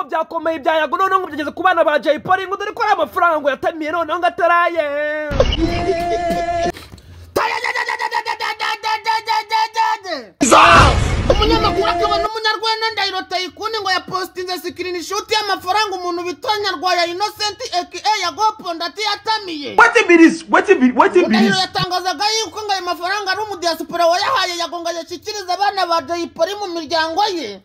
byakomeye byayago noneho ngo byageze ku bana ba jay polly ngo dore ko ari amafaranga ngo yatamiye noneho ngo ataraye umunyamakuru akaba n'umunyarwanda ndayiroteye ikundi ngo yapositinze sikirini shuti y'amafaranga umuntu bitwa nyarwaya inosenti aka yagopo ndati yatamiye ndahiro yatangazaga yuko ngo ayo mafaranga ari umudiyasipora wayahaye yagonga yashyikiriza abana ba dayipori mu miryango ye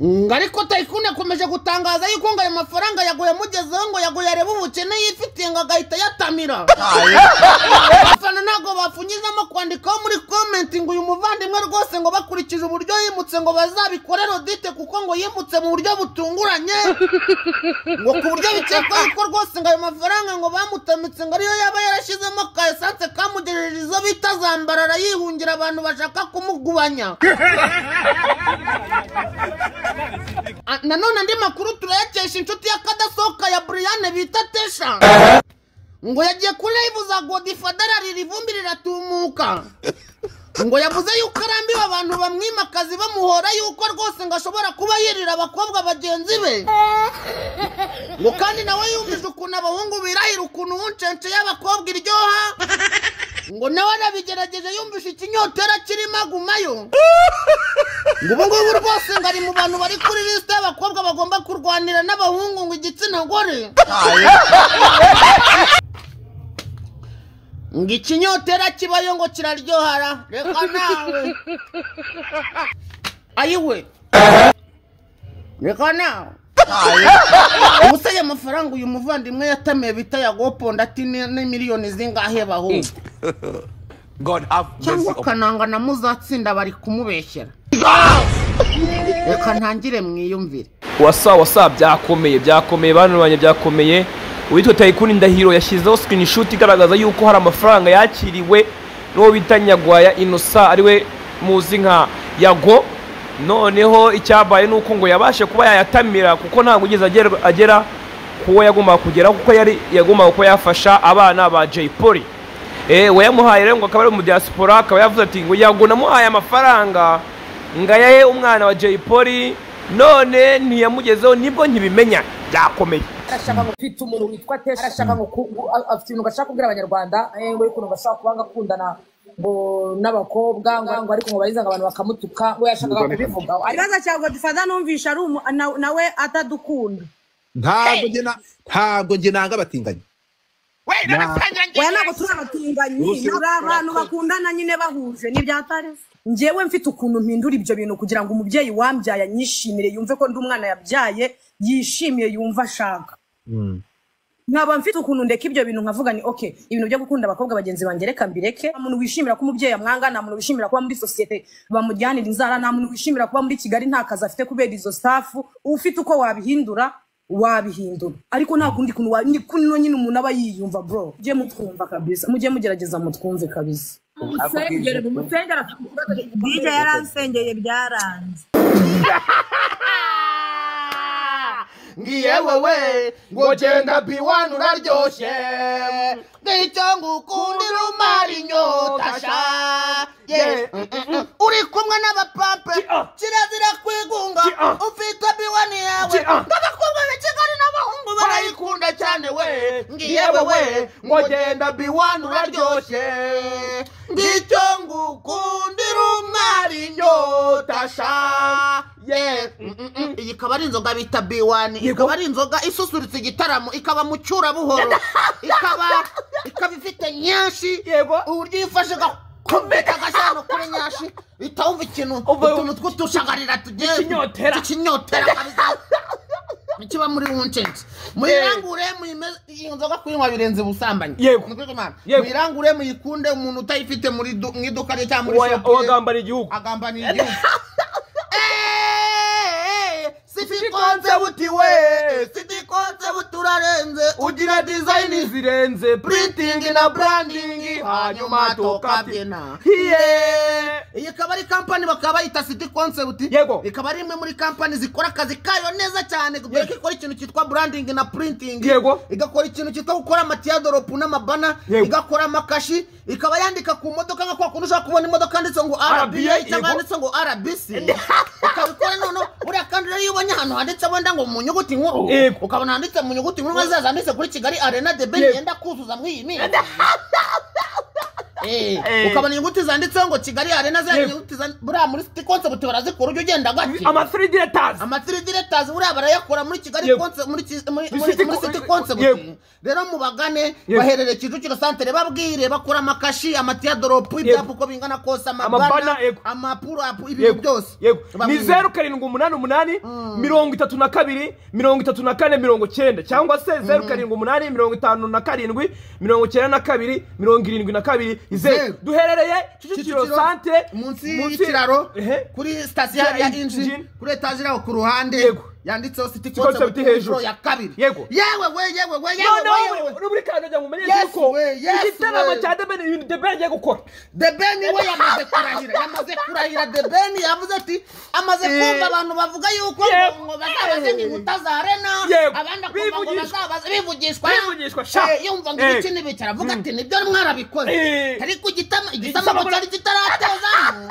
ngo ariko tayikuni akomeje gutangaza yuko ngo ayo mafaranga yaguye amugezeho ngo yaguye arebe ubukene yifitiye ngo agahita yatamira abafana ntabwo bafunyizamo kwandikaho muri komenti ngo uyu muvandimwe rwose ngo bakurikije uburyo yimutse ngo bazabikorere odite kuko ngo yimutse mu buryo butunguranye ngo ku buryo bikekwa yuko rwose ngo ayo mafaranga ngo bamutamitse ngo ariyo yaba yarashyizemo ka esanse kamugejeje izo bita zambarara yihungira abantu bashaka kumugubanya Ah, nanone andi makuru turayakesha inshuti y'akadasohoka ya buriyane bita tesha ngo yagiye kuri live za godifadara riri ivumbi riratumuka ngo yavuze yuko arambiwe abantu bamwimakazi bamuhora yuko rwose ngo ashobora kuba yirira abakobwa bagenzi be ngo kandi nawe yumvise ukuntu abahungu birahira ukuntu ubuncence y'abakobwa iryoha ngo nawe arabigerageje yumvise ikinyotera kirimo agumayo ngo ubu ngubu rwose ngo ari mu bantu bari kuri lisite y'abakobwa bagomba kurwanira n'abahungu ngo igitsina gore ngo ikinyotera kibayo ngo kiraryohara reka nawe ayiwe reka nawe ubuse aya mafaranga uyu muvandimwe yatamiye bita yagoponda ati ni ni miliyoni zingahe bahungu God have mercy cyangwa upon akananga na muzatsinda bari kumubeshyera reka ntangire mwiyumvire wasa wasa byakomeye byakomeye bana banjye byakomeye uwitwa tayikuni ndahiro yashyizeho screenshot igaragaza yuko hari amafaranga yakiriwe n'uwo bita nyagwaya inosa ariwe muzi nka yago noneho icyabaye ni uko ngo yabashe kuba yayatamira kuko ntabwo ugeze agera- agera kuwo yagombaga kugeraho kuko yari yagombaga kuba yafasha abana ba jay polly Eh, wayamuhaye rero ngo akaba ari umudiyasipora akaba yavuze ati ngo yago namuhaye amafaranga ngo ayahe umwana wa jay polly none ntiyamugezeho nibwo nkibimenya byakomeye arashaka ngo ufite umuntu witwa tesha arashaka ngo ku- ngo- a- afite ibintu gashaka kubwira abanyarwanda eh, ngo ariko ngo gashaka kuba ngo akundana ngo n'abakobwa ngo ngo ariko ngo bariza ngo abantu bakamutuka we yashakaga kubivuga ikibazo cya godifada numvisha ari umu- na- nawe atadukunda ntabwo njye na- ntabwo njye nanga abatinganyi oya ntabwo turi abatinganyi turi abantu bakundana nyine bahuje n'ibyatare njyewe mfite ukuntu mpindura ibyo bintu kugira ngo umubyeyi wambyaye anyishimire yumve ko ndi umwana yabyaye yishimiye yumve ashaka nkaba mfite ukuntu ndeka ibyo bintu nkavuga ni okay ibintu byo gukunda abakobwa bagenzi banjye reka mbireke nta muntu wishimira ko umubyeyi amwanga nta muntu wishimira kuba muri sosiyete bamujyanira inzara nta muntu wishimira kuba muri kigali nta kazi afite kubera izo staff ufite uko wabihindura wabihindura ariko nta kundi kuntu wa- ni kuno nyine umuntu aba yiyumva bro mujye mutwumva kabisa mujye mugerageza mutwumve kabisa DJ yaransengeye byaranze ngiye wowe ngo genda biwani uraryoshye ngicyo ngukundira umara inyota sha ye Mm, mm, mm. uri kumwe n'abapampe kirazira kwigunga ufite biwani yawe ndagakundwa na kigali n'abahungu barayikunda cyane we ngiye wowe ngo genda biwani uraryoshye ngicyo ngukundira umara inyota sha ye Mm, mm, mm. iyi ikaba ari inzoga bita biwani ikaba ari inzoga isusurutsa igitaramo ikaba mu buhoro ikaba ikaba ifite nyinshi Yego. uburyo iyo ufashe gakomeka agashyano kuri nyinshi uhita wumva ikintu Uba- utuntu tw'udushagarira tugiye Ikinyotera. ikinyotera kabisa kiba muri wuncensi muyirangure muyimeze iyi nzoga kuyinywa birenze ubusambanyi Yego. Ni ukuri kw'Imana. Yego. muyirangure muyikunde umuntu utayifite muri du- mu iduka rye cyangwa muri shopu ye uwagambana igihugu agambaniye igihugu Eh, sibikonze buti we sibikonze buturarenze ugira dizayini zirenze puritingi na burandingi hanyuma tukabyina hiye iyi ikaba ari kampani bakaba bayita siti konsepti Yego. ikaba ari imwe muri kampani zikora akazi kayo neza cyane dore ko ikora ikintu cyitwa burandingi na puritingi Yego. igakora ikintu cyitwa gukora amatiyadoropu n'amabana Yego. igakora amakashi ikaba yandika ku modoka nka kwa kuntu ushobora kubona imodoka yanditse ngo RBA, rba yego. cyangwa yanditse ngo rbc ikabikora noneho buriya kandi rero iyo ubonye ahantu handitse wenda ngo mu nyuguti nkuru Yego. ukabona handitse mu nyuguti nkuru nka za zanditse kuri kigali arena de beni Yego. yenda kuzuza muri iyi minsi Eh, ukabona inyuguti zanditseho ngo kigali arena za Yego. nyuguti za- buriya muri city concept barazikura ujya ugenda gake amasiri diretazi amatiri diretazi buriya barayakora muri kigali Yego. conce- muri ki- muri- Muri muri- City muri Co- city Yego. concept rero mubagane Yego. baherere kicukiro santere babwire bakora amakashi amatiya doropu ibyapa uko bingana kose amabana Amabana, yego. amapuro apu- ibintu yego byose yego ni Babwire. zeru karindwi umunani umunani mirongo itatu na kabiri mirongo itatu na kane mirongo cyenda cyangwa se zeru karindwi umunani mirongo itanu na karindwi mirongo cyenda na kabiri mirongo irindwi na kabiri Zeru. zeru duherereye kicukiro Kicukiro santere munsi y'ikiraro Ehe. kuri sitasiyo ya Ya injini Injini. kuri etaje iraho ku ruhande Yego. yanditseho siti Concept konsepti hejuru. hejuru ya kabiri Yego. yewe we yewe we yewe we noneho yewe uri muri kandagira ngo umenye Yes, yuko we, yes, igitaramo we. cya debeni ibintu debeni agiye gukora the ben we yamaze kurahira yamaze kurahira the ben yavuze ati amaze Eh. kumva abantu bavuga yuko Yego. ngo- ngo bazabaze ngo inkuta za rena Yego. abandi akumva ngo Bivugishwa. bazabaze bivugishwa Bivugishwa, sha. Eh, yumva ngo Eh. ibiki n'ibiki aravuga ati nibyo mwarabikoze Eh. ariko igitama igisamamo cyari kitaratezamo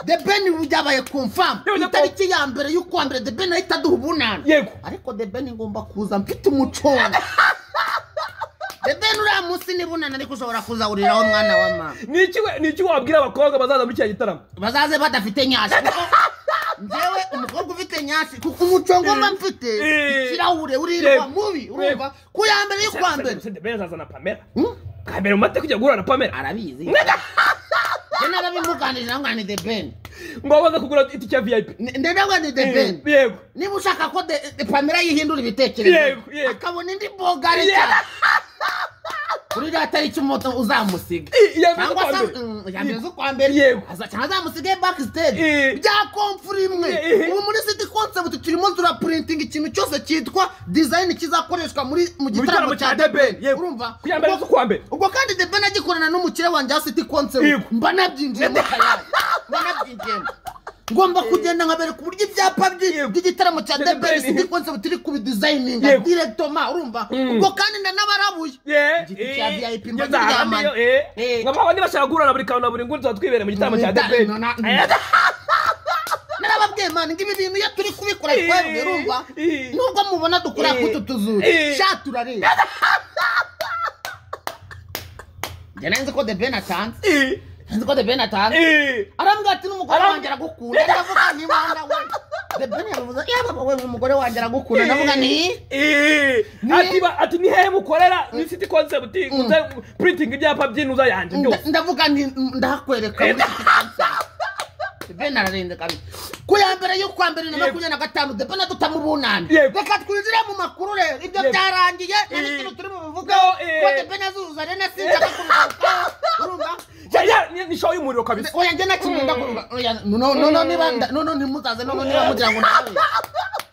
the ben byabaye kumfamu Yego, yego. itariki ya mbere y'ukwa mbere the ben ahita aduha ubunani Yego. ariko the ben ngomba kuza mfite umucongo the ben uriya munsi n'ibunani ariko ushobora kuzawuriraho mwana wa mama ni iki we- ni iki wabwira abakobwa bazaza muri kiriya gitaramo bazaze badafite nyasi ngewe umukobwa ufite nyasi kuko umuco ngomba mfite Eh. ikirahure uririrwa Yego. mubi urumva ku ya mbere y'ukwa mbere Se- debeni azazana pamela Hmm? bwa mbere mu mateka ujya guhura na pamela arabizi njye narabimuganirira ngo ni the ben ngo baze kugura itike ya viyayipi ndenda ngo ni the ben yego niba ushaka ko de- de- pamela yihindura ibitekerezo Yego, yego. akabona indi bogari Yeah. kuri iriya tariki umuto uzamusiga I- iya mbere cyangwa z'ukwa se mbere. mm, iya mbere z'ukwa mbere Yego. Aza- cyangwa azamusige bakisiteri Eh. bya komfuri imwe Eh, eh. ubu muri siti konsebuti turimo turapuritinga ikintu cyose cyitwa dizayini kizakoreshwa muri mu gitaramo cya The Ben. yego urumva kuya mbere z'ukwa mbere ubwo kandi The Ben agikorana n'umukire wanjye wa siti Yego. konsebuti mba nabyinjiyemo tayari mba nabyinjiyemo ngomba kugenda nkabereka uburyo ibyapa by'i- Yego. by'igitaramo Cya cya The The Ben Ben, siti yego. konsebuti iri kubidizayininga Yego. direkitoma urumva ubwo kandi ndanabarabuye Igiti cya VIP mba kiryamanye. Eh. nk'aho nibashaka guhura na buri kantu na buri nguni tuba twibere mu gitaramo cya Da- debeni no, na- narababwiye mani ngo ibi bintu iyo turi kubikora Eh, twebwe urumva eh. nubwo mubona dukora Eh, kutu tuzuru eh. sha turareba njye nari nzi ko the ben atanze nzi ko the ben atanze arambwira ati n'umugore Aram- wanjye aragukunda ndavuga n'imana we the ben yabivuze yaba we umugore wanjye aragukunda ndavuga ni ati ni hehe mukorera ni siti konsepti puritingi ibyapa by'inuza yanjye Nda- byose ndavuga nti ndahakwereka muri iki kibazo. The Ben ararenze kabisa ku ya mbere y'ukwa mbere na Yego. makumyabiri na gatanu the ben adutamu ubunani Yego. reka twinjire mu makuru rero ibyo Yego. byarangiye nta Eh. n'ikintu turi bubivugeho No, eh. kuko the ben azuza rero sinshaka kubigarukaho urumva Ya- ya, ni- ni show y'umuriro kabisa oya njye nakimunda kuruba oya noneho noneho niba nda- noneho ntimuzaze noneho niba mugira ngo nawe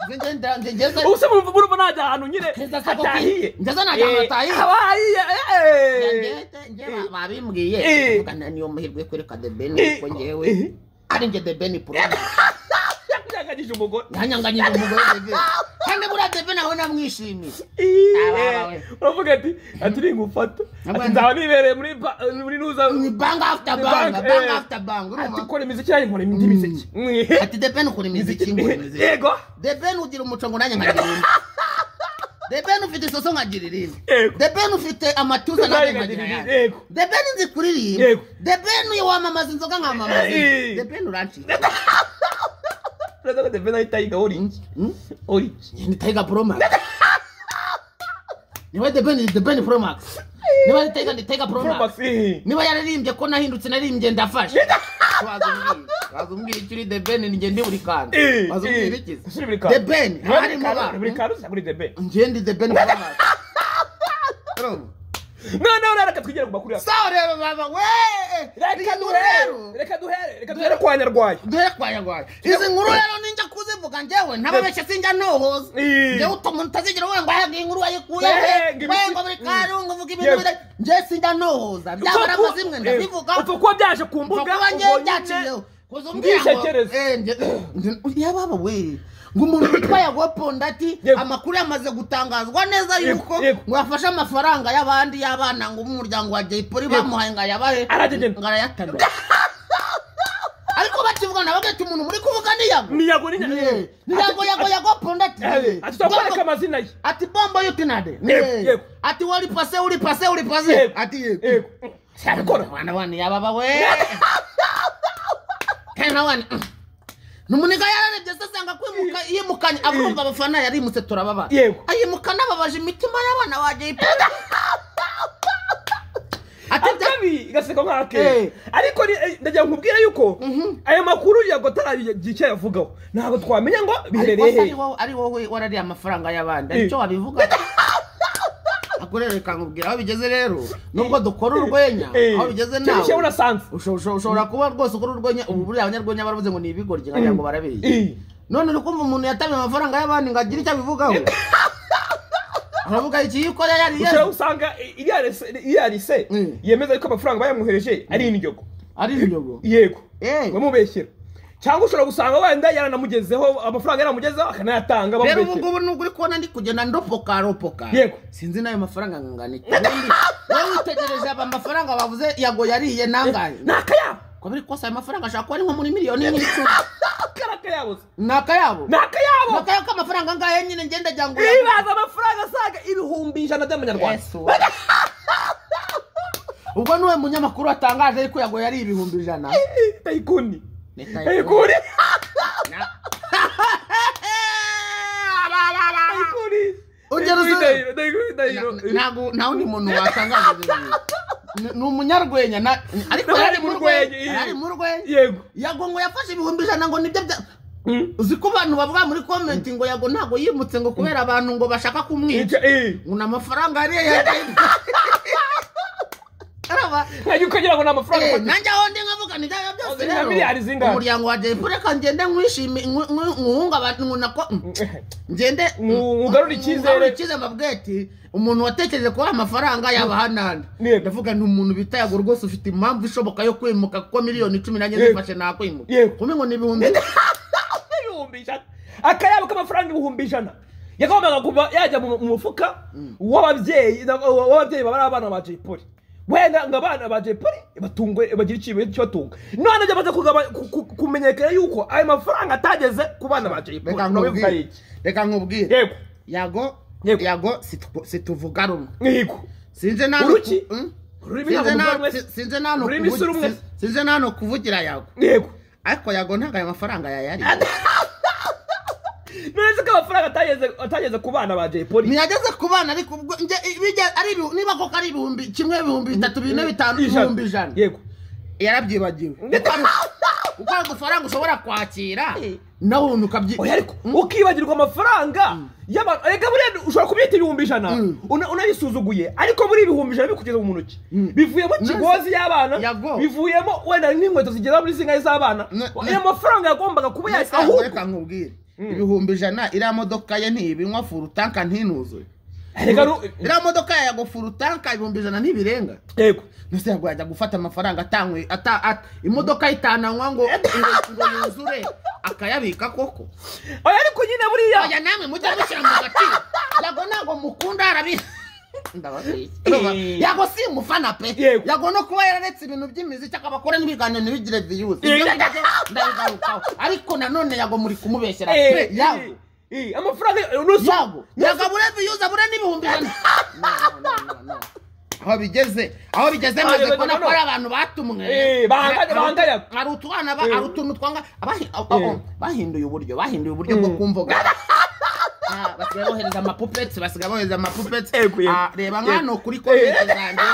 Njye- njye- njye- njye- ngeze ubu se murumva murumva najya ahantu nyine Ngeze se koko- hatahiye ngeze najya ahantu Eh, hatahiye. haba hahiye eh, eh. Njye- njye ba- babimbwiye Eh. Ndavuga nta- niyo muhirwe yo kwereka the ben kuko njyewe Eh. ari njye the ben poroduwi Yanyaganyije umugore ntanyanganyije umugore debe kandi buriya debe nawe namwishimiye Ababa we. Iye, uravuga ati ati ningufata Abana. ati nzaba nibereye muri ba- muri nuza ni banga after banga Banga, banga eh. after banga ati urumva ukora imiziki yanjye nkora indi miziki Mwihe. ati debe nukora imiziki ngo imiziki yego debe nugira umuco ngo nanjye nkagira indi debe nufite isoso nkagira irindi Yego. debe nufite amatuza nanjye Nanjye nkagira nkagira irindi, ayandi yego. debe nzi kuririmba Yego. debe nuye wamamaza inzoga nkamamaza Eh. debe nurancika uraza ko devena ahita yiga orinji orinji ni Tiger Pro Max. Niba The Ben The Ben Pro Max. Niba ari Tiger ni Tiger Pro Pro Max. Max, eh. Niba yararimbye ko nahindutse narimbye ndafashe. Waza umbwire. Waza umbwire icyo uri The Ben ni njye ndi buri kantu. Eh, Waza eh. umbwire ikizi. Suri buri kantu. The Ben Buri harimo kantu, abantu. buri kantu uza kuri the ben Njye ndi The Ben Pro Max. Urumva? noneho rero reka twigere ku makuru yacu Sawa rero baba we. reka duhere reka duhere reka duhere kwa nyarwaya dore kwayagwaye izi nkuru rero ninjya kuzivuga njyewe ntababeshya sinjya nohoza Eh. njyewe umuntu utazigira wenda ngo ahaga inkuru wayikuye Eh, ngo we ibiki- ngo buri kare ngo uvuge ibintu Yewe. bire njyewe sinjya nohoza byabara Upfa kuba- amazimwe eh, ndabivuga upfa kuba byaje ku Upfa mbuga kuba njyewe ubwo nyine- byaciyeho kuza umbwira ngo Ndisekereza. eh, njye- njye- yababa we ngo umuntu witwa yagoponda ati Yego. amakuru yamaze gutangazwa neza Yego, yuko yego. ngo yafashe amafaranga y'abandi y'abana ngo umuryango wa jayipoli bamuhaye ngo ayabahe Aragegena. ngo arayatanura ariko bakivuga nawe agahita umuntu muri kuvuga niyago niyago ni Ye. niyago yago yago ponda ati ye. ati twakoreka Bombo- amazina ye ati bombo yutinade Yego, yego. ati wari pase uri pase uri pase Yego. ati Yego. yego sarikora bana bana yababa we kana wana numuniga yararebye se asanga kwimuka yimukanye abumva abafana yarimutse turababa Yego. ayimukana ababaje imitima y'abana wagiye ipega ati bya- atabi igaseka Eh. nk'ake ariko ni- eh, ndagira ngo nkubwire yuko ayo makuru yago ataragira icyo ayavugaho ntabwo twamenya ngo biherereye Ariko se ari hehe wowe ari wowe warariye amafaranga y'abandi aricyo wabivuga akurereka nkubwira aho bigeze rero nubwo dukora urwenya Eh. aho bigeze Icyo nawe gishyira unasanze. usho- usho- ushobora kuba rwose ukora urwenya ubu buriya abanyarwenya baravuze ngo ni ibigoryi nkagira ngo barabeshye Eh. none uri kumva umuntu yatamye amafaranga y'abandi ngo agire icyo abivugaho aravuga iki iyo ukora yariye ushobora gusanga iriya rise- iriya rise Mm. yemeza yuko amafaranga bayamwohereje ari indyogo ari inyogo yego Eh. bamubeshyera cyangwa ushobora gusanga wenda yaranamugezeho amafaranga yaranamugezeho akanayatanga rero ubu bamubeshyera ngubu nubwo uri kubona ndi kugenda ndopoka ropoka Yego. sinzi n'ayo mafaranga angana iki Ubundi wowe witegereje aba mafaranga bavuze yago yariye nangahe ni akayabo ko biri kose ayo mafaranga ashobora kuba ari nko muri miliyoni nk'icumi kari akayabo se. ni akayabo ni akayabo ni akayabo k'amafaranga angahe nyine ngenda ajya ngo uyagure. bibaza amafaranga asaga ibihumbi ijana by'amanyarwanda Yesu we. ubwo niwe munyamakuru watangaje yuko yago yari ibihumbi ijana Eh, tayikuni Ni tayikuni. tayikuni tayikuni Ugera uzi- Tayikuni, tayikuni, tayikuni. ntabwo nawe ni umuntu watangaje ibyo bintu. Ni- ni umunyarwenya na- ariko Nawe yari ari mu mu rwenya rwenya, iya. yari mu rwenya yego yago ngo yafashe ibihumbi ijana ngo nibyo bya Mm. uzi ko abantu bavuga muri komenti ngo yago ntabwo yimutse ngo kubera abantu ngo bashaka kumwica Icyo- eh. ngo ni amafaranga ariye yagenda araba Ntajya ukagira ngo ni amafaranga Eh, afatika. nanjye aho ndi nkavuga ni byaba byose Nka miliyari rero zingahe? umuryango wa jay reka ngende nkwishime nkw- nkw- nkwungabane nkunako ngende Ngu- nkugarure icyizere. icyizere mbabwira ati umuntu watekereje kuba amafaranga yaba hananda Yego. ndavuga ni umuntu bita yago rwose ufite impamvu ishoboka yo kwimuka kuko miliyoni cumi nanjye Yego. zifashe nakwimuka Yego. kumwe ngo ni ibihumbi ibihumbi ijana akayabo k'amafaranga ibihumbi ijana yagombaga kuva yajya mu mu mufuka w'ababyeyi na- w'ababyeyi babara abana ba jay polly wenda ngo abana ba jay polly batungwe bagire ikintu kibatunga none byamaze kugaba- ku- ku- kumenyekana yuko ayo mafaranga atageze ku bana ba jay polly reka Urabivuga nkubwire iki? reka nkubwire yego yago Yego. yago situvu- situvuga rumwe nkigo sinze nano Uruki? ku- mm? Ururimi Sinze ntabwo na- muvugwa si- rumwe? sinze nano Ururimi si kuvugi- rumwe? si- sinze nano kuvugira yago yego ariko yago ntabwo ayo mafaranga yayari none se ko amafaranga atageze- atageze ku bana ba jay polly ntiyageze ku bana ariko ubwo njye bijya ari ibihu- niba koko ari ibihumbi kimwe ibihumbi bitatu bine bitanu ibihumbi ijana yego yarabyibagiwe kuko ari- kuko ari udufaranga ushobora kwakira nawe ubundi ukabyi oya ariko ukibagirwa amafaranga y'abantu reka buriya ushobora kubyita ibihumbi ijana una- unabisuzuguye ariko muri ibihumbi ijana bikugeze mu ntoki bivuyemo kigozi y'abana Yago. bivuyemo wenda n'inkweto zigera muri zingahe z'abana Na- ayo mafaranga yagombaga kuba Mbese yajya ahubwo reka nkubwire ibihumbi ijana iriya modoka ye ntibinywa furutanka ntinuzuye reka ru- iriya modoka ya yago furutanka ibihumbi ijana ntibirenga yego mbese yago yajya gufata amafaranga atanywe ata- at- imodoka yitananywa ngo ngo- ngo yuzure akayabika koko oya ariko nyine buriya oya namwe mujya mushyira mu gaciro yago ntabwo mukunda arabi Eh. yago si umufana pe Yego. yago no kuba yararetse ibintu by'imiziki akaba akora n'ibiganiro ntibigire viyuzi Eh. ibyo ngibyo ndabigarukaho ariko nanone yago muri kumubeshyera Eh, pe yago eh, eh, amafaranga nusu yago yago abure viyuzi abure n'ibihumbi ijana No, no, no, no, no. aho bigeze aho bigeze Ah, maze yego, kubona ko no, no. ari abantu batumwe Eh, bahanganye, Hari- bahanganye. hari utwana ba- Eh. hari utuntu twanga abahi- abo- Eh. abo- bahinduye uburyo bahinduye uburyo bwo kumvuga Ah, basigaye bohereza amapupeti basigaye bohereza amapupeti Yego, yego. Ah, reba Yego. nkano kuri komenti zanjye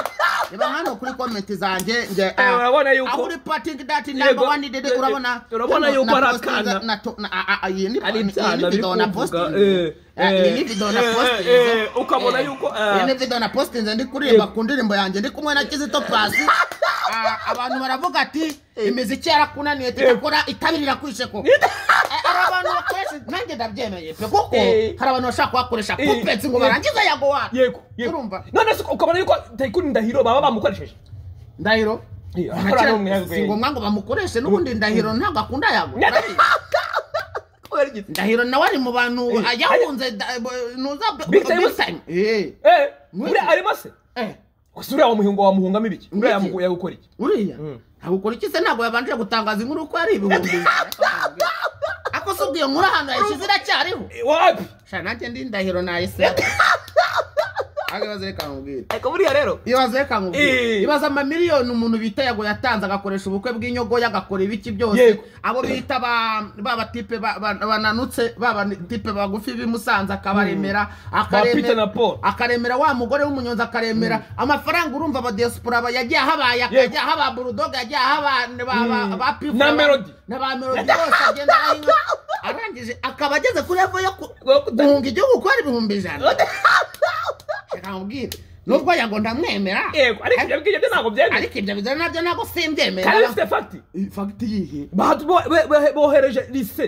reba nkano kuri komenti zanjye nge ah, urabona yuko- aho uri patingi dati namba Yego, wani dede eh, urabona urabona hano yuko na ari postinga- akana. na to- na- ah, ah, iyi ni ari iyi ni ibyana video na postingi. Ah, iyi ni video na postingi. bikunze ukabona Eh. yuko Iyi eh, ni video na postinze ndi kuririmba Yego. ku ndirimbo yanjye ndi kumwe na kizito pasi abantu baravuga ati imiziki yarakunaniye tudakora itabirira kwishe ko hari abantu bakoresha nanjye ndabyemeye pe kuko Eh. hari abantu bashaka kuhakoresha Eh. kupetsi ngo Eh. barangize yago wacu yego yego urumva none se ukabona yuko tayikuni ndahiro baba bamukoresheje ndahiro Eh, Nta akora kira- n'umwirabura. si ngombwa ngo bamukoreshe n'ubundi ndahiro ntabwo akunda yago urabizi. Kubera igiti. ndahiro nawe ari mu bantu Eh. yahunze da- bo- nuza Big Time? Big Time. Eh. Eh, buriya arimo se Eh. ese uriya wamuhunga wamuhungamo ibiki uriya Ibiki? yamugu- yagukora iki uriya ntabwo iki se ntabwo yabanje gutangaza inkuru ko ari ibihumbi ako se ubwo iyo nkuru ahantu yayishyize iracyariho wapi shana nanjye ndi ndahiro nayise ahubwo ibibazo reka nkubwire ariko buriya rero ibibazo reka Eh. nkubwire ibibazo amamiliyoni umuntu bita yago yatanze agakoresha ubukwe bw'inyogoya agakora ibiki byose Yego. abo bita ba- ba batipe ba- ba- bananutse ba batipe bagufi b'imusanze akabaremera akaremera- Peter na Paul. akaremera wa mugore w'umunyonzi akaremera amafaranga urumva abadiyasipora yagiye ahabaye Yego. akajya aho ba burudoga yagiye aho ba- ba- ba- ba Pifu Na Melody. na ba melodi bose agenda ahinga arangije akaba ageze kuri level yo ku- guhunga igihugu kuba ari ibihumbi ijana reka nkubwire nubwo yago ndamwemera yego ariko ibyo ngibyo byo ntabwo byemeye ariko ibyo bizana nabyo ntabwo simbyemera kandi bifite fagiti fagiti yihe bahati bo- be- be- bohereje lise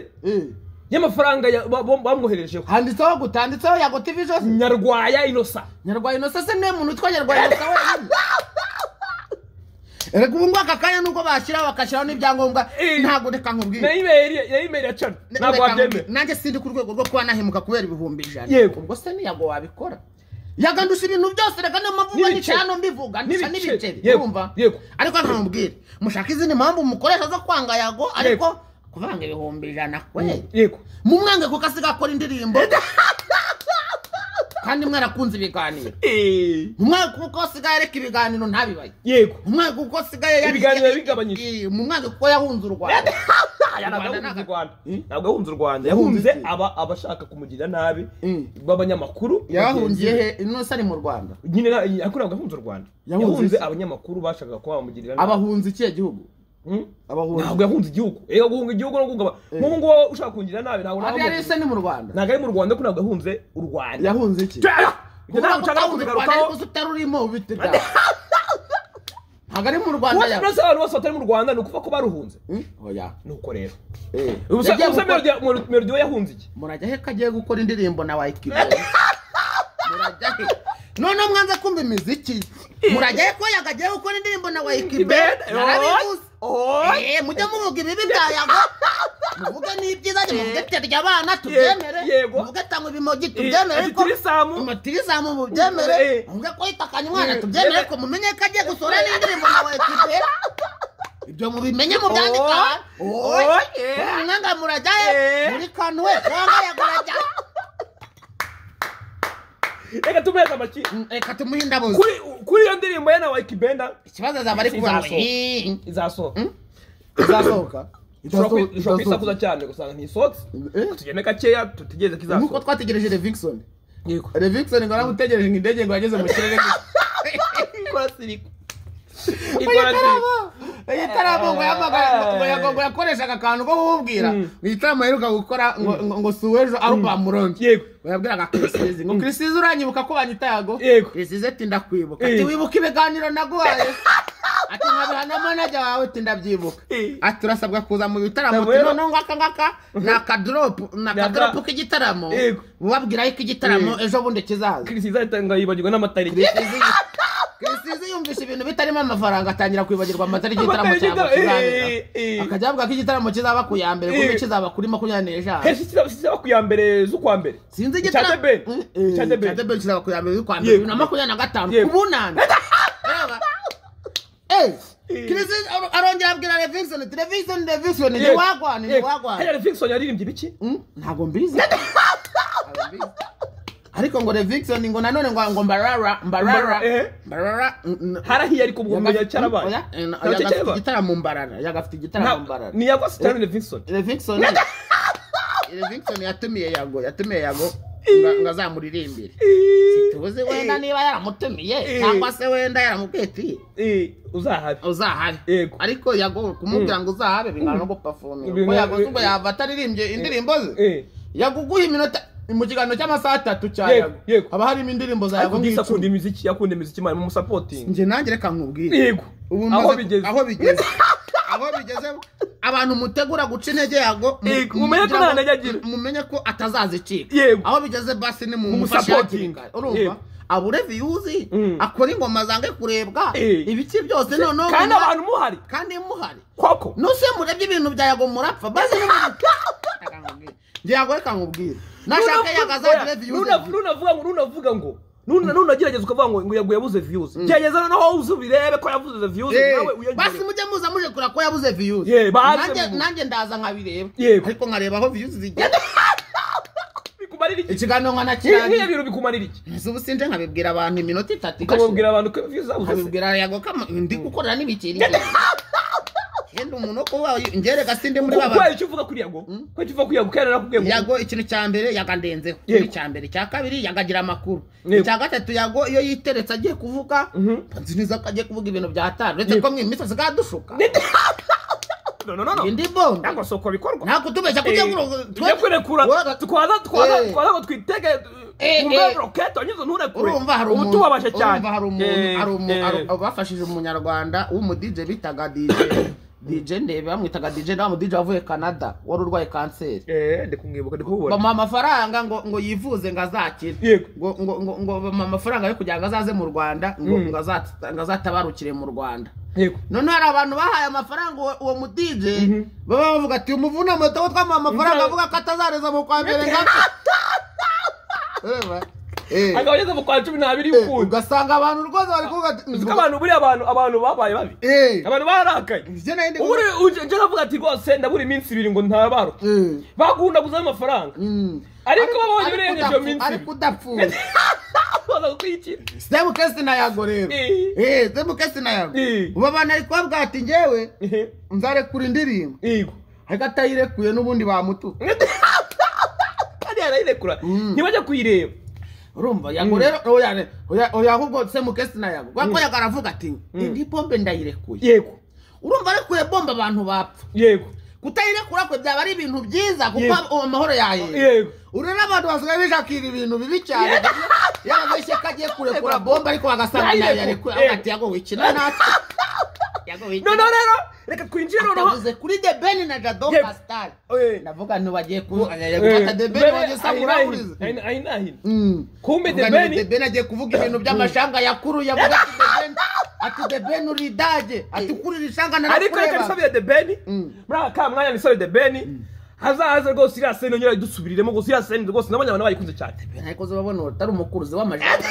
y'amafaranga ya- ba- bo- bamwoherejeho handitseho gutanditseho yago tv jose nyarwaya inosa nyarwaya inosa se niwe muntu witwa nyarwaya inosa wenyine reka ubu ngubu aka kanya nubwo bashyiraho bagashyiraho n'ibyangombwa Eh. ntabwo reka nkubwire na imeri ya imeri ya cana Ne- ntabwo reka wabyemera nkubwire, nanjye sindi ku rwego rwo kuba nahemuka kubera ibihumbi ijana Yego. ubwo se niyago wabikora yagandusha ibintu byose reka niyo mpamvu uba N'ibiceri. nicaye hano mbivuga ndusha N'ibiceri. n'ibiceri Yego, urumva yego. ariko ntamubwire mushaka izindi mpamvu mukoresha zo kwanga yago ariko Yego. kuvanga ibihumbi ijana kwe yego mumwange kuko asigaye akora indirimbo kandi mwarakunze ibiganiro Eh, mumwange kuko asigaye areka ibiganiro ntabibaye yego umwaka uko asigaye yari- Ibiganiro yabigabanyije. Eh, mu mwaka uko yahunze u rwanda ntabwo yahunze u Rwanda. Eh? ntabwo yahunze u rwanda Yahunze yahunze iki? aba abashaka kumugirira nabi Mm. b'abanyamakuru yahungiye he ino ari mu rwanda nyine na- ariko ntabwo yahunze u rwanda Yahunze yahunze iki? abanyamakuru bashakaga kuba bamugirira nabi abahunze ikihe gihugu Hmm? abahunze ntabwo yahunze igihugu reka guhunga igihugu no guhunga nk'ubu ngubu ushaka kungira nabi ntabwo ari nawe yari se ni mu rwanda ntabwo ari mu rwanda ko ntabwo yahunze u rwanda yahunze iki ibyo ntabwo nshaka kubigarukaho kuko utarurimo bite byawe ntabwo ari mu rwanda kuba ya turasa abantu bose batari mu rwanda ni ukuvuga ko baruhunze Hmm? oya ni uko rero Eh, ubusa yagiye ubusa gukora- melodiyo melodiyo yahunze iki murajya he ko agiye gukora indirimbo na wayikibo murajya he noneho mwanze kumva imiziki murajya he ko yagagiye gukora indirimbo na wayikibo narabivuze Eh, mujye muvuga ibibi bya yago muvuge n'ibyiza njye muvuge terya abana tubyemere yego. muvuge tanga ibimogi tubyemere Eh, ariko tirisamu. amatirisamu mubyemere Eh. muvuge ko yitakanye umwana Eh, tubyemere eh. ko mumenye ko agiye gusora n'indirimbo nawe kibera ibyo mubimenye mubyandika Oh, eh. mwanga murajya he Eh. muri kantu we wanga yagurajya reka tumuheze amaki reka tumuhe indabo ze. kuri kuri iyo ndirimbo ye na wayiki benda ikibazo azaba ari kuvuga ngo Izasohoka. "Eh, izasohoka ishobora izasohoka Izasohoka. kwi- ishobora kuyisakuza cyane gusanga ntisohotse Eh? tugende gakeya tutegereze ko nk'uko izasohoka twategereje revikisoni yego revikisoni ngo naramutegereje ngo indege ngo yageze mu kirere ikora siriko ikora siriko igitaramo ngo yahamagara- ngo yago- ngo yakoreshaga akantu ko kuwubwira ngo igitaramo aheruka gukora ngo- ngo ngo si uw'ejo arubamu rongi yego bayabwiraga kirisizi ngo kirisizi uranyibuka ko banyita yago Yego. kirisizi ati ndakwibuka Eh. ati wibuka ibiganiro naguhaye ati nkabiha na manajya wawe ati ndabyibuka Eh. ati urasabwa kuza mu bitaramo Ntabwo ati rero- noneho ngaka ngaka ni akadoropu ni akadoropu k'igitaramo Yego. ubabwira yuko igitaramo ejo bundi kizaza kirisi izahitanga yibagirwa n'amatariki kirisizi yumvisha ibintu bitarimo amafaranga atangira kwibagirwa amatariki y'igitaramo Amatariki cyangwa y'igitaramo, kizabera eh, eh. akajya avuga ko igitaramo kizaba ku ya mbere kuko Eh. kizaba kuri makumyabiri n'eshanu henshi kizaba kizaba ku ya mbere z'ukwa mbere sinzi Icya igitaramo Debeli. Icya Debeli. cyadebeni kizaba ku ya mbere z'ukwa mbere Yego. bibiri na makumyabiri na gatanu Yego. ku bunani Reba. Eh, kirisizi ar- arongera abwira revision ati revision revision ni Yego. wagwana ni Yego. wagwana Hillary Fickson yaririmbye ibiki Mm, ntabwo mbizi Ntabwo mbizi. ariko ngo revision ngo nanone ngo ngo mbarara mbarara Mbara- eh. mbarara mm, mm, harahiye ariko ubwo Yaga- cyarabaye Oya, eh, na- Ntabwo yaga afite cyakeba. igitaramo mbarara yagafite igitaramo Nta- mbarara ni ya rwose cyane Fickson Levinson Levinson yatumiye yago yatumiye yago nga- ngo azamuririmbire tubuze wenda niba yaramutumiye Eh. cyangwa se wenda yaramubwiye ati Eh, uzahabe uzahabe Yego. ariko yago kumubwira ngo uzahabe bingana no gupafomera kuko Bingana- yago ubwo yava ataririmbye indirimbo ze Eh, yaguguye iminota mu kiganiro cy'amasaha atatu cya Yego, yago yego. haba harimo indirimbo za ariko yago Gisa akunda nk'icumi imiziki yakunda imiziki mari mumusapotinga njye nanjye reka nkubwire yego ubu aho maze- bigeze aho bigeze aho bigeze abantu mutegura guca intege yago mu- Yego, mumenye ko nta ntege agira. mu- mumenye ko atazazicika Yego. aho bigeze basi ni mu Mumusapotinga. mufashatinga Yego. urumva abure viyuzi Mm. akora ingoma zange kurebwa Eh. ibiki byose noneho kandi muma- abantu muhari kandi muhari koko nuse murebye ibintu bya yago murapfa basi njye yago reka nkubwire nashaka Runavu- yago azagire Oya, Runavu- viyuzi runavuga ngo runavuga ngo nunagerageza ukavuga ngo ngo yaguye yabuze viyuzi gerageza noneho uze ubirebe ko yabuze viyuzi nawe basi uyagere mujye muza muje kura ko yabuze viyuzi Yeah, baze Nanjye- mu- nanjye ndaza nkabireba Yego. ariko nkareba aho viyuzi zigenda bikumarira iki ikiganiro Ibi- nk'iyo nkanakirangiza bintu bikumarira iki ubu sinje nkabibwira abantu iminota itatu ukamubwira abantu ko viyuzi zabuze se nkabibwira yago kama ndi gukorera n'ibikeri yenda umuntu wo kuba ngereka sindi muri Ko- baba kubera icyo uvuga kuri yago kubera icyo uvuga kuri yago kubera narakubwiye ngo yago ikintu cya mbere yagandenzeho Yego. icya mbere icya kabiri yagagira amakuru Yego. icya gatatu yago iyo yiteretse agiye kuvuga nzi neza ko agiye kuvuga ibintu bya hatari uretse ko imisatsi ikadushuka no no no no indi bonda ntabwo si uko bikorwa ntabwo tubeshya kujya tujya kurekura twaza twaza twaza ngo twitege Eh, eh. urwego rokete wanyuze nturekure urumva hari ubu umuntu tubabashe cyane urumva hari Eh, umuntu hari umu- eh. hari- abafashije umunyarwanda w'umudije bitaga DJ DJ ndebe bamwitaga DJ na mudije wavuye Canada wari urwaye kanseri Eh, ndi kumwibuka ndi kumubona bamuha amafaranga ngo ngo yivuze ngo azakire Yego. ngo ngo ngo ngo bamuha amafaranga yo kugira ngo azaze mu Rwanda ngo ngo azata- ngo azatabarukire mu Rwanda yego noneho hari abantu bahaye amafaranga uwo- uwo mudije baba bavuga ati umuvuna moto wo twamuha amafaranga Nta- avuga ko atazareza mu kwa mbere ngo apfe." Ureba? Eh. agabanyeze mu kwa cumi n'abiri Eh, y'ukuntu ugasanga abantu rwose bari kuvuga ati uzi ko abantu buriya abantu abantu babaye babi Eh. abantu barakaye Ibyo nari ndi ubu kuvuga. njye navuga ati rwose ndabura iminsi ibiri ngo ntabaruke Eh, bagunda guzaho amafaranga mm. ariko baba birengeje iyo udapfu- minsi ariko udapfuye baza kukwikira semukesi na yago rero Eh. Eh, semukesi na yago Eh. ubu abantu ari kubabwira ati ngewe nzarekura indirimbo yego ariko atayirekuye n'ubundi bamutuka kandi yarayirekura ntibajya kuyireba urumva yago rero oya ne- oya- oya ahubwo semukesi na yago kubera ko yago aravuga ati indi bombe ndayirekuye yego urumva arekuye bombe abantu bapfa yego kutayirekura kwe byaba ari ibintu byiza kuko Yego. uwo mahoro yayera yego uru n'abantu basigaye bishakira ibintu bibi cyane yaba ishyaka agiye kurekura bomba ariko bagasanga Yayirekura. yayarekura avuga ati yago wikina natwe yago wikina noneho rero reka twinjire noneho atavuze kuri the ben na jado Yego. pascal Eh. ndavuga ntibagiye kuvuga Eh, gufata the ben bene, wajye usanga ahina- urahuriza ahina- ahina- ahina. Mm. kumbe Avuga the ni The ben Ben agiye kuvuga ibintu by'amashanga yakuru yavuga ati The Ben- ati the ben uri idage ati kuri iri shanga ariko reka narakureba nisabire the ben muri aka ka mwanya nisabire the ben hazahaze rwose iriya seni yongera idusubiriremo gusa iriya seni rwose nabonye abantu bayikunze cyane ariko uzababona utari umukuruzi w'amajanga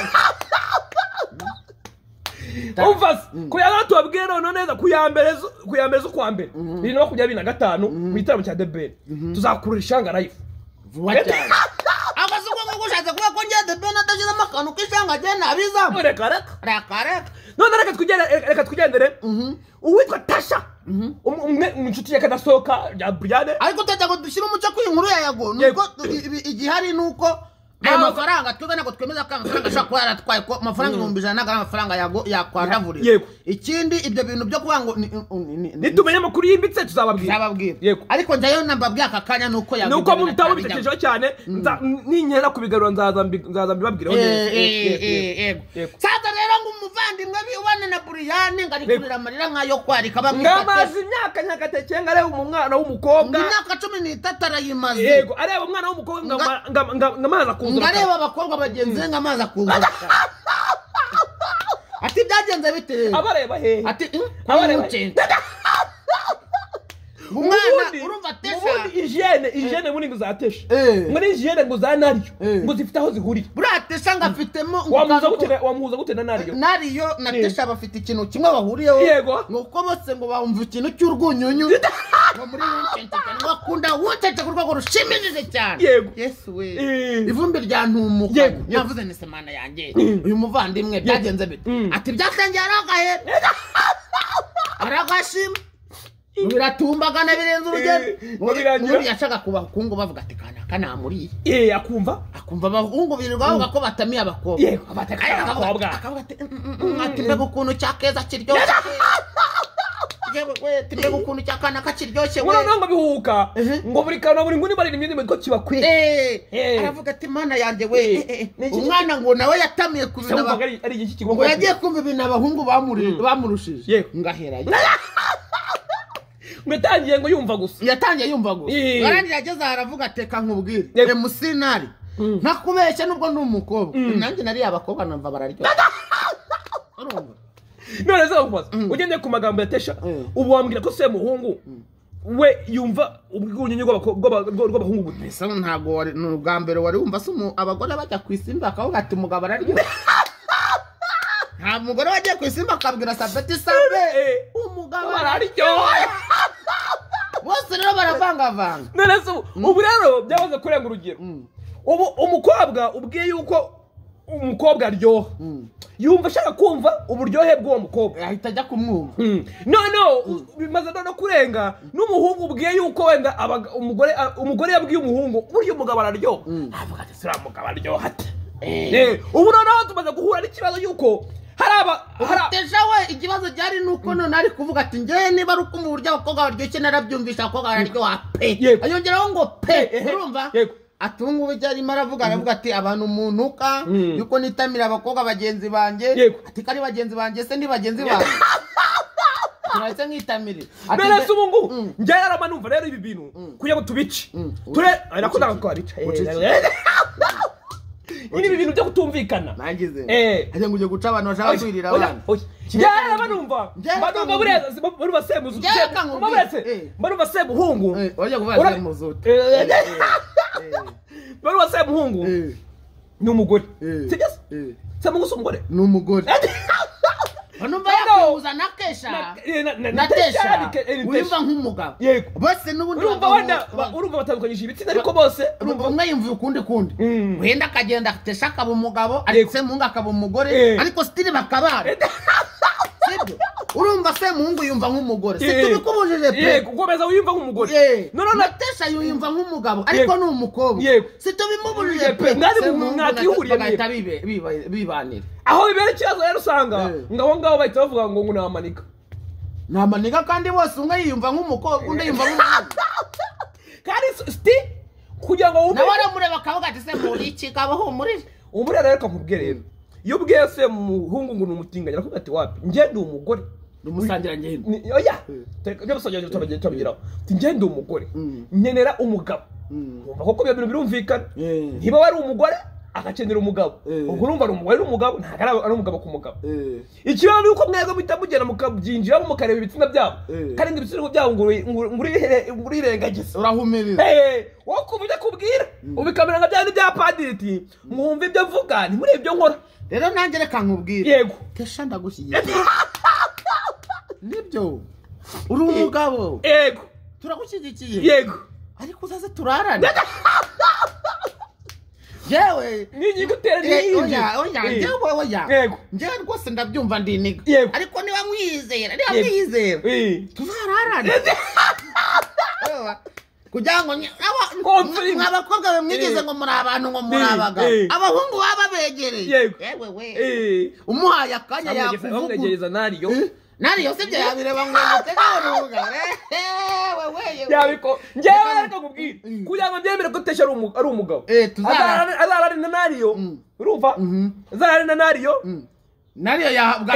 umva se ku ya gatatu wabwiye noneho neza ku ya mbere zo- ku ya mbere z'ukwa mbere bibiri na makumyabiri na gatanu mu gitaramo cya the ben tuzakurura ishanga live vuba cyane akazi ko ngo ushatse kuba ko ngiye the ben adashyiramo akantu k'ishanga agiye nabizamo reka reka reka reka none reka tugende reka tugendere uwitwa tasha um- umwe mu nshuti ya kadasohoka ya briane ariko tutajya ngo dushyire umuco ku inkuru ya yago nuko igihari ni uko aya Ntabwo- mafaranga twebwe ntabwo twemeza ko aya mafaranga ashobora kuba yaratwaye ko amafaranga ibihumbi ijana ntabwo ari amafaranga yago yakwandavurira Yego. ikindi ibyo bintu byo kuvuga ngo ni- ni- ni- ni- nitumenya amakuru yimbitse tuzababwira nzababwira Yego. ariko njyayo nambabwiye aka kanya ni uko yago nuko mu bitabo ibyo bintu bitekerejeho cyane nza- ninkera kubigarura nzaza mbi- nzaza mbibabwireho Eh, neza. Yego, eh, eh, yego, yego. yego. saza rero ngo umuvandimwe bibane na buriyani ngo ari Yego. kurira amarira nk'ayo kwarika bamwifate ngamaze imyaka nyagatekeye ngo areba umwana w'umukobwa imyaka cumi n'itatu arayimaze yego areba umwana w'umukobwa ngama- ngama- ngama- ngamaze akuzura ngareba abakobwa bagenzi be nk'amazi akuzura ati byagenze bite rero?" abareba hehe ati abareba "Mm, umwana Ubundi- urumva ubundi atesha ijene ijene ubundi ngo uzatesha Eh. ngo ni ijene ngo za naryo Eh. ngo zifite aho zihurira buriya atesha ngo afitemo ngo wamuhuza kantu- gute na- wamuhuza gute na naryo nariyo na tesha bafite ikintu kimwe bahuriyeho Yego. ngo kuko bose ngo bumva ikintu cy'urwunyunyu ngo muri wuncense cyane ngo bakunda wuncense ku rwego rushimishije cyane Yego. yesu we Eh. ivumbi ryantumuka Yego. yavuze ni semana yanjye uyu muvandimwe byagenze bite ati byatangiye ari agahera aragashima biratumbagana birenze urugero Eh, ngo birangira- ubundi yashaka kuba abahungu bavuga ati kanaka namuriye eh akumva akumva abahungu birirwa bavuga ko batamiye abakobwa Yego, batamiye Ariko akavuga- abakobwa. akavuga ati "Mm, mm, mm, ati mbega ukuntu cya keza kiryoshye yewe we ati mbega ukuntu cya kanaka kiryoshye we ngo noneho ngo bihuka Eh. ngo buri kantu buri nguni barira imyenda ko kibakwira Eh, Eh. aravuga ati mana yanjye Eh, eh, eh, ni we iki- umwana ngo nawe yatamiye ku bintu cyangwa aba- ari ari iki ngo kigongo yagiye kumva ibintu abahungu bamuri- bamurushije Yego. ngahera ngo yatangiye ngo yumva gusa yatangiye yumva ngo Eh. arangiye ageze aha aravuga ateka nkubwire Yego. emusinari ntakubeshya nubwo ni umukobwa nanjye nariye abakobwa numva bararyoshye urumva none se bakubaza ugendeye ku magambo ya tesha Mm. ubu wambwira ko se muhungu we yumva ubwunyunyu bw'abako- bw'aba- bw- rw'abahungu bute mbese ntabwo wari ni ubwa mbere wari wumva se umu- abagore bajya ku isimba bakavuga ati umugabo araryoha nta mugore wagiye ku isimba akabwira sabeti sabe Eh, umugabo bararyoha bose rero baravangavanga none se ubu- ubu rero byabaze kurenga urugero ubu umukobwa ubwiye yuko umukobwa aryoha yumva ashaka kumva uburyohe bw'uwo mukobwa ahita ajya kumwumva Mm. no no u- bimaze no no kurenga n'umuhungu ubwiye yuko wenda abaga- umugore a- umugore yabwiye umuhungu burya umugabo araryoha avuga ati sura mugabo araryoha ate Eh, ubu noneho tumaze guhura n'ikibazo yuko hari aba hari a- teja we ikibazo gihari ni uko none ari kuvuga ati ngewe niba ari uko uburyo abakobwa baryoshye narabyumvisha abakobwa bararyoha pe Yego. ayongeraho ngo pe Eh, eh, urumva yego. ati ubu ngubu ibyo arimo aravuga aravuga ati abantu muntuka Mm. yuko nitamira abakobwa bagenzi banjye Yego. ati ko ari bagenzi banjye se ni bagenzi banjye turahise nkitamire Ati nge- mbese ubu ngubu Mm. njyewe yarama numva rero ibi bintu kugira ngo tubice ture Ah, nakundaga ko babica Eh, nyine ibi bintu byo kutumvikana nangize Eh. ajya ngo ujye guca abantu bashaka kwirira abana njyara banumva Njyewe banumva kangura. buriya si- barumva semuzu Njyewe se- kangura. baretse Eh. barumva semuhungu Eh, wajya kuvuga Ura- ati muzute Eh, barumva semuhungu ni umugore Eh. sibyo se Eh. semuhungu si umugore ni umugore numva yakubuza na kesha Na- na- na- na natesha, tesha ni ke- eh, ni wiyumva tesha. nk'umugabo Yego. bose n'ubundi urumva bagabo- wenda ba- urumva batandukanyije ibitsina ariko bose urumva umwe yumva ukundi kundi Mm. wenda akagenda tesha akaba umugabo Yego. ariko semuhungu akaba umugore Eh. ariko sitiri bakabana sibyo urumva semuhungu yumva nk'umugore Eh. situbikubujije pe yego ukomeza wiyumva nk'umugore Eh. none na natesha yumva nk'umugabo ariko Yego. ni umukobwa Yego. situbimubujije pe Mwari mu- Semuhungu na- mwakihuriye bagahita bibe- biba- bibanira aho bibera ikibazo rero usanga Eh. ngo abo ngabo bahita bavuga ngo ngo ni amanika ni amaniga kandi bose umwe yiyumva nk'umukobwa undi yiyumva nk'umugabo kandi siti kugira ngo wumve nawe aramureba akavuga ati se muri iki kaba humurije ubu rero reka nkubwire rero iyo ubwiye se muhungu ngo ni umutinganyi arakuvuga ati wapi njye ndi umugore ni umusangirangendo Ni- oya ibyo gusangira turabigeraho turabigeraho Ati, njye ndi umugore Mm. nkenera umugabo Mm. Urumva koko ibyo bintu birumvikana Eh. niba wari umugore agakenera umugabo Eh. ubwo urumva ari umugore n'umugabo ntabwo ari ari umugabo ku mugabo ikibazo ni uko mwebwe muhita mugenda mukabyinjiramo mukareba ibitsina byabo Eh. kandi ngo ibitsina byabo ngo uri- ngo uri- ngo urihere- ngo urirengagize urahumiriza Hey, wowe ukumva ibyo akubwira ubikamera nka bya bya padiri ati mwumva ibyo mvuga ntimurebe ibyo nkora rero nanjye reka nkubwire yego kesha ndagushyigikiye nibyo uri umugabo yego turagushyigikiye yego ariko uzaze turarane yewe ni ingingo utera ni iyindi oya oya Eh, njyewe oya yego njyewe rwose ndabyumva ndi iniga Yego. ariko niba mwiyizera niba Yego. mwiyizera Eh, tuzararane Ewa. kugira ngo nye- aba- Konfirime. mwa- mwa bakobwa mwe mwigeze Eh. ngo muri abantu ngo muri Eh, abagabo eh. abahungu baba babegereye Yego. yewe we eh, umuhaye akanya bamwegeza- yakuvugura bamwegereza nariyo nariyo sibyo yabireba ngo yamutegarurugare yewe we yewe yabiko njyewe ariko nkubwire kugira ngo byemere ko tesha ari umu- ari umugabo Eh, tuzarara- Azararane- azararane na nariyo Mm. urumva azararane na nariyo nariyo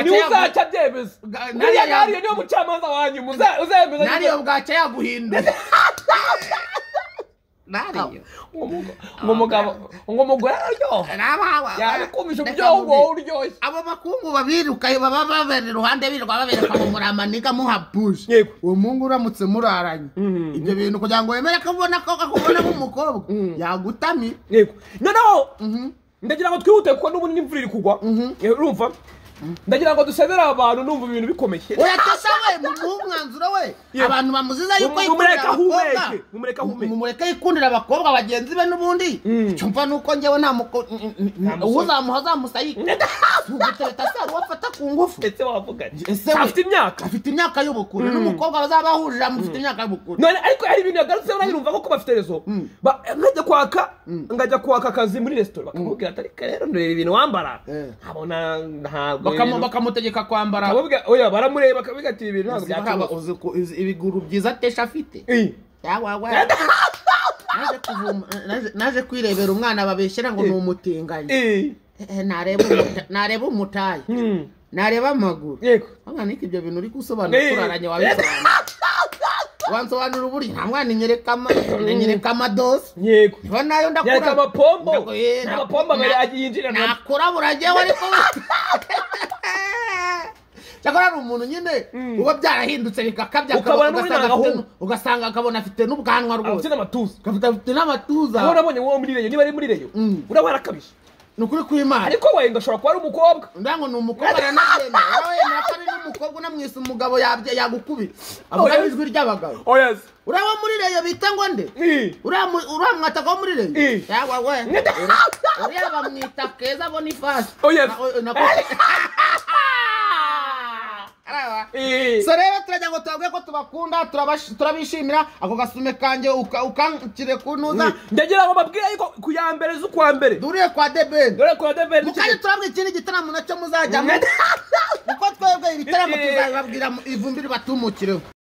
niwe uzaca abyemeza Ga- buriya nariyo- nariyo niwe mucamanza wanyu muza- uzemeza nariyo bwaca yaguhinduye nariyo ngo umugabo ngo umugore araryoha Nabawa- yabikumisha Reka uburyohe ubwo nkubwire. wowe uryoshye abo bakungu babirukaye baba babera iruhande birirwa babereka ngo muri amaniga muhapuje Yego. uwo mungu uramutse muraranye Mhm. ibyo bintu kugira ngo wemere ko ubona ko akubona nk'umukobwa yagutamye yego noneho ndagira ngo twihute kuko n'ubundi n'imvura iri kugwa Eh, urumva ndagira ngo dusezerere abantu numva ibintu bikomeye uratesha we mumuhe umwanzuro we Yego. abantu bamuziza yuko Mumu- yikundira mumureke ahumeke, abakobwa mumureke ahumeke. mumureke yikundira abakobwa bagenzi be n'ubundi Mm. icyo mva ni uko njyewe nta muko uwo uzamuha azamusayika ugutebeta se hari uwo afata ku ngufu ndetse wavuga ati, Ese we- afite imyaka afite imyaka y'ubukure n'umukobwa bazaba bahurije amufite imyaka y'ubukure none ariko hari ibintu yagarutse nanjye numva koko bafite rezo Ba- nkajya kwaka ngajya kwaka akazi muri resitora bakamubwira ati ariko rero ndureba ibintu wambara Eh. nkabona ntabwo Bakamu- ibintu- bakamutegeka kwambara Bakamubwira- oya baramureba bakavuga ati ibi bintu ntabwo Uzi haba- byakemuka uzi ko- uzi ibiguru byiza tesha afite Eh, yawawa naje kuvuma naje- naje kwirebera umwana babeshyira ngo ni umutinganyi eh, Eh, nareba umuta- nareba umutayi mm, nareba amaguru yego mwana ariko ibyo bintu uri gusobanura Eh. turaranye wabisobanura wansobanura uburyo nta mwana inyereka ama- inyereka amadosi yego niba nayo ndakura yereka amapombo Ndago- eh, nta mapombo abiri na- yinjirana nakura buragewe ariko cyakora hari umuntu nyine uba byarahindutse bigakabya Ukabona n'ubundi ugasanga agahungu. afite nu- ugasanga akabona afite n'ubwanwa rwose afite n'amatuza agafite afite n'amatuza aho urabonye wowe muri reyo niba ari muri reyo Mm. uraba warakabije ni ukuri kw'imana ariko wenda ashobora kuba ari umukobwa ndango ni umukobwa ranabyemera wowe wemera ko ari n'umukobwa unamwise umugabo yabye yagukubira Oya. avugamo ijwi ry'abagabo oyazi uraba muri reyo bita ngo nde uramwataka wo muri reyo Eh. yawa we Nita- Uri- uriya bamwita keza bonifasi Oya. so rero turajya ngo tubabwire ko tubakunda turabash- turabishimira ako gasume kanjye uka- ukankire kunuza ndagira ngo babwire yuko ku ya mbere z'ukwa mbere duriye kwa debeni dore kwa debeni mukajya turabwira ikindi gitaramo nacyo muzajyamo kuko twebwe ibitaramo tuzabibabwira mu- ivumbi ribatumukireho